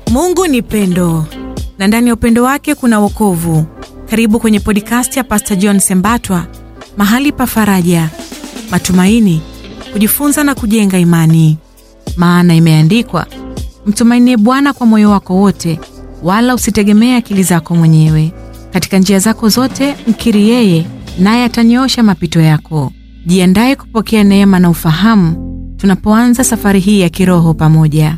Mungu ni pendo na ndani ya upendo wake kuna wokovu. Karibu kwenye podcast ya Pastor John Sembatwa, mahali pa faraja, matumaini, kujifunza na kujenga imani. Maana imeandikwa, mtumainie Bwana kwa moyo wako wote, wala usitegemee akili zako mwenyewe. Katika njia zako zote mkiri yeye, naye atanyoosha mapito yako. Jiandaye kupokea neema na ufahamu tunapoanza safari hii ya kiroho pamoja.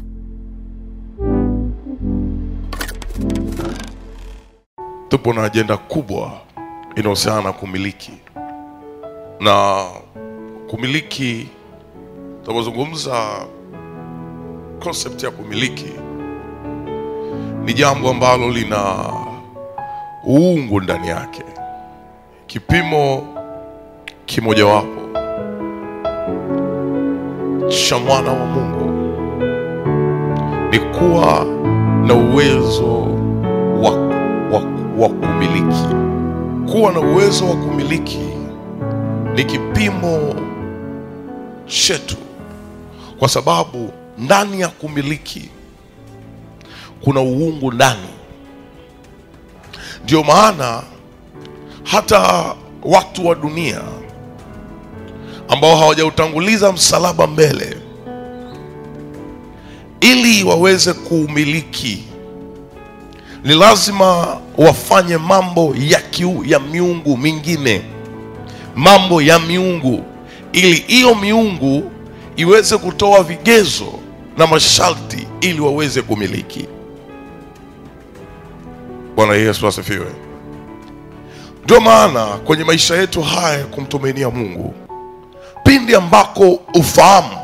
tupo na ajenda kubwa inayohusiana na kumiliki na kumiliki tunapozungumza concept ya kumiliki ni jambo ambalo lina uungu ndani yake kipimo kimojawapo cha mwana wa mungu ni kuwa na uwezo wa, wa, wa kumiliki kuwa na uwezo wa kumiliki ni kipimo chetu kwa sababu ndani ya kumiliki kuna uungu ndani ndio maana hata watu wa dunia ambao hawajautanguliza msalaba mbele ili waweze kuumiliki ni lazima wafanye mambo ya, kiu, ya miungu mingine mambo ya miungu ili hiyo miungu iweze kutoa vigezo na masharti ili waweze kumiliki bwana yesu asifiwe ndio maana kwenye maisha yetu haya ya kumtumainia mungu pindi ambako ufahamu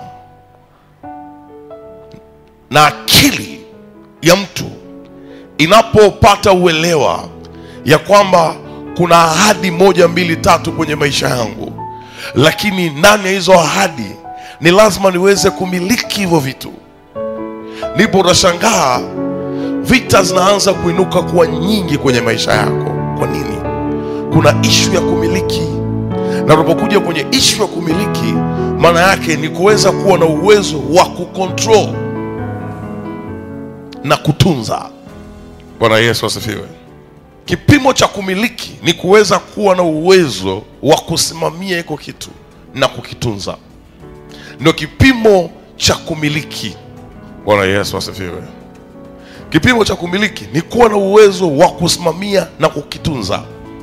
na akili ya mtu inapopata uelewa ya kwamba kuna ahadi moja mbili tatu kwenye maisha yangu lakini ndani ya hizo ahadi ni lazima niweze kumiliki hivyo vitu ndipo utashangaa vita zinaanza kuinuka kuwa nyingi kwenye maisha yako kwa nini kuna ishu ya kumiliki na unapokuja kwenye ishu ya kumiliki maana yake ni kuweza kuwa na uwezo wa kucontrol na kutunza bwana yesu asifiwe kipimo cha kumiliki ni kuweza kuwa na uwezo wa kusimamia iko kitu na kukitunza ndio kipimo cha kumiliki bwana yesu asifiwe kipimo cha kumiliki ni kuwa na uwezo wa kusimamia na kukitunza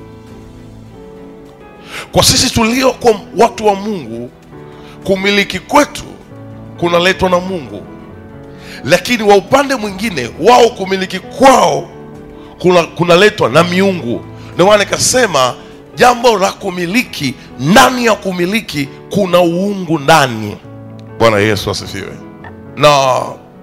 kwa sisi tulio kwa watu wa mungu kumiliki kwetu kunaletwa na mungu lakini wa upande mwingine wao kumiliki kwao kuna kunaletwa na miungu ndio maana nikasema jambo la kumiliki ndani ya kumiliki kuna uungu ndani bwana yesu asifiwe na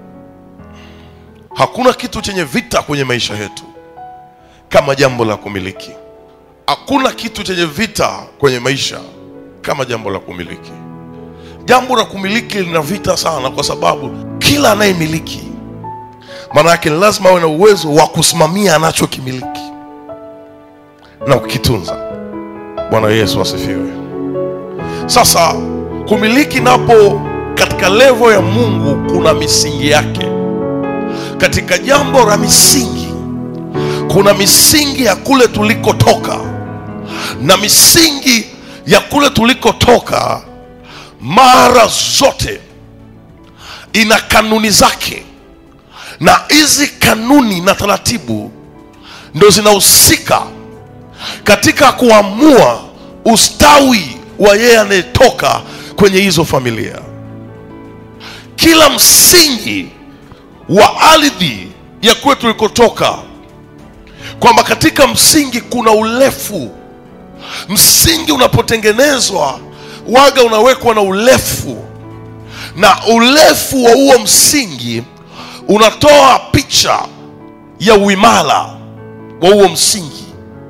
hakuna kitu chenye vita kwenye maisha yetu kama jambo la kumiliki hakuna kitu chenye vita kwenye maisha kama jambo la kumiliki jambo la kumiliki lina vita sana kwa sababu kila anayemiliki maana yake ni lazima awe na uwezo wa kusimamia anachokimiliki na kukitunza bwana yesu asifiwe sasa kumiliki napo katika levo ya mungu kuna misingi yake katika jambo la misingi kuna misingi ya kule tulikotoka na misingi ya kule tulikotoka mara zote ina kanuni zake na hizi kanuni na taratibu ndo zinahusika katika kuamua ustawi wa yeye anayetoka kwenye hizo familia kila msingi wa ardhi ya kule tulikotoka kwamba katika msingi kuna urefu msingi unapotengenezwa waga unawekwa na urefu na urefu wa huo msingi unatoa picha ya uimara wa huo msingi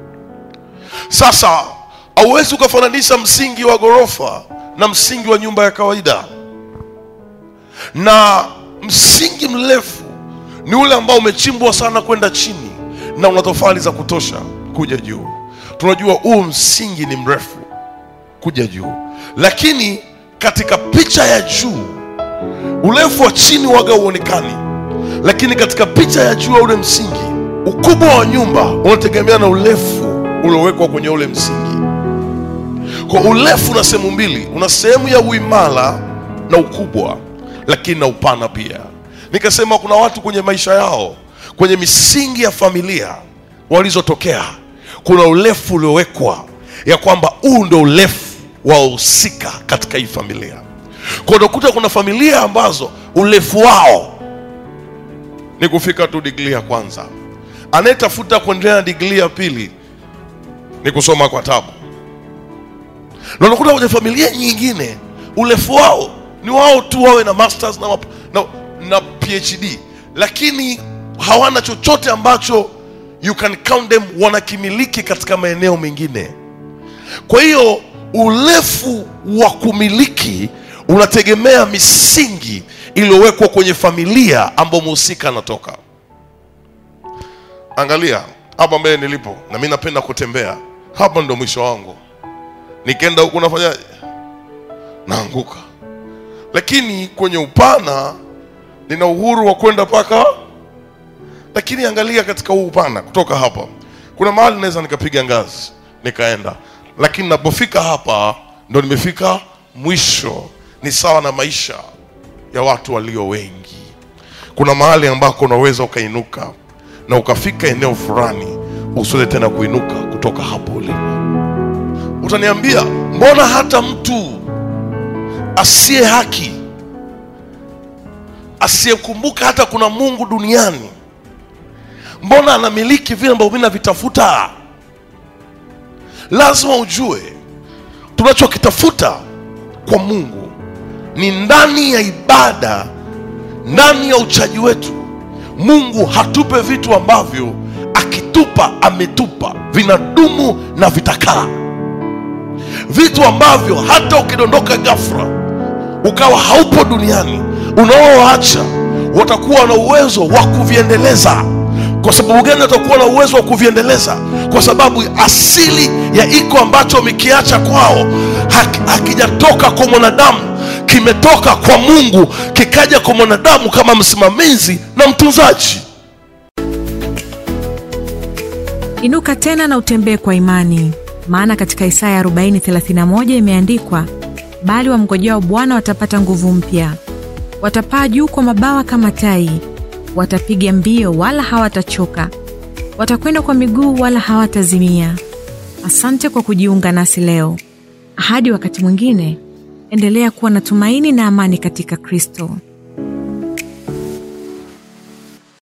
sasa hauwezi ukafananisha msingi wa ghorofa na msingi wa nyumba ya kawaida na msingi mrefu ni ule ambao umechimbwa sana kwenda chini na una tofali za kutosha kuja juu tunajua huu msingi ni mrefu kuja juu lakini katika picha ya juu urefu wa chini waga uonekani lakini katika picha ya juu ya ule msingi, ukubwa wa nyumba unategemea na urefu uliowekwa kwenye ule msingi. Kwa urefu una sehemu mbili, una sehemu ya uimara na ukubwa, lakini na upana pia. Nikasema kuna watu kwenye maisha yao, kwenye misingi ya familia walizotokea, kuna urefu uliowekwa ya kwamba huu ndo urefu wa wahusika katika hii familia. Kwa unakuta kuna familia ambazo urefu wao ni kufika tu digrii ya kwanza, anayetafuta kuendelea na digrii ya pili ni kusoma kwa tabu na unakuta kwenye familia nyingine urefu wao ni wao tu wawe na masters na, map- na, na phd lakini hawana chochote ambacho you can count them wanakimiliki katika maeneo mengine kwa hiyo urefu wa kumiliki unategemea misingi iliyowekwa kwenye familia ambayo mhusika anatoka angalia hapa mbele nilipo na mi napenda kutembea hapa ndo mwisho wangu nikienda huku nafanyaje naanguka lakini kwenye upana nina uhuru wa kwenda mpaka lakini angalia katika huu upana kutoka hapa kuna mahali naweza nikapiga ngazi nikaenda lakini napofika hapa ndo nimefika mwisho ni sawa na maisha ya watu walio wengi kuna mahali ambako unaweza ukainuka na ukafika eneo fulani usiweze tena kuinuka kutoka hapo ulipo utaniambia mbona hata mtu asiye haki asiyekumbuka hata kuna mungu duniani mbona anamiliki vile ambavyo mi navitafuta lazima ujue tunachokitafuta kwa mungu ni ndani ya ibada ndani ya uchaji wetu mungu hatupe vitu ambavyo akitupa ametupa vinadumu na vitakaa vitu ambavyo hata ukidondoka ghafla ukawa haupo duniani unaowaacha watakuwa na uwezo wa kuviendeleza kwa sababu gani watakuwa na uwezo wa kuviendeleza kwa sababu asili ya iko ambacho wamekiacha kwao hak- hakijatoka kwa mwanadamu kimetoka kwa mungu kikaja kwa mwanadamu kama msimamizi na mtunzaji Inuka tena na utembee kwa imani, maana katika Isaya 40:31 imeandikwa, bali wamngojao Bwana watapata nguvu mpya, watapaa juu kwa mabawa kama tai, watapiga mbio wala hawatachoka, watakwenda kwa miguu wala hawatazimia. Asante kwa kujiunga nasi leo. Hadi wakati mwingine, endelea kuwa na tumaini na amani katika Kristo.